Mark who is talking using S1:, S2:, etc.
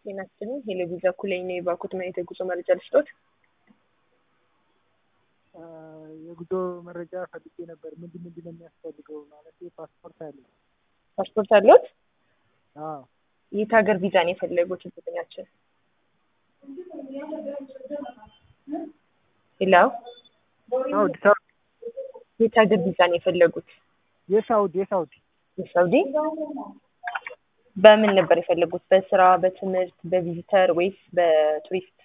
S1: ጤና ይስጥልኝ ሄሎ ቪዛ ኩለኝ ነው የባኩት ማየት የጉዞ መረጃ ልስጦት።
S2: የጉዞ መረጃ ፈልጌ ነበር። ምንድን ምንድን ነው የሚያስፈልገው? ማለት ፓስፖርት አለ?
S1: ፓስፖርት አለዎት?
S2: አዎ።
S1: የት ሀገር ቪዛ ነው የፈለጉት? እርግጠኛችን ሄሎ
S2: ሳውዲ ሳውዲ
S1: የት ሀገር ቪዛ ነው የፈለጉት?
S2: የሳውዲ የሳውዲ
S1: የሳውዲ በምን ነበር የፈለጉት? በስራ፣ በትምህርት፣ በቪዚተር ወይስ በቱሪስት?